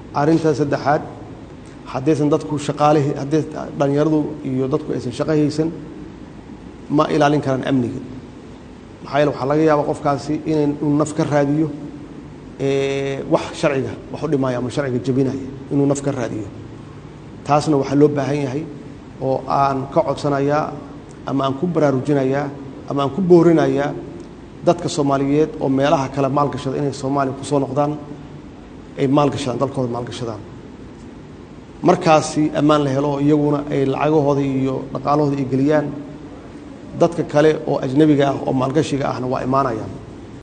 arrinta saddexaad haddaysan dadku shaqaalihii haddii dhallinyaradu iyo dadku aysan shaqo haysan ma ilaalin karaan amniga maxaa yeele waxaa laga yaabaa qofkaasi inay inuu naf ka raadiyo wax sharciga wax u dhimaya ama sharciga jebinaya inuu naf ka raadiyo taasna waxaa loo baahan yahay oo aan ka codsanayaa ama aan ku baraarujinayaa ama aan ku boorinayaa dadka soomaaliyeed oo meelaha kale maalgashada inay soomaaliya ku soo noqdaan ay maalgashadaan dalkooda maalgashadaan markaasi ammaan la helo oo iyaguna ay lacagahooda iyo dhaqaalahooda ay geliyaan dadka kale oo ajnebiga ah oo maalgashiga ahna waa imaanayaan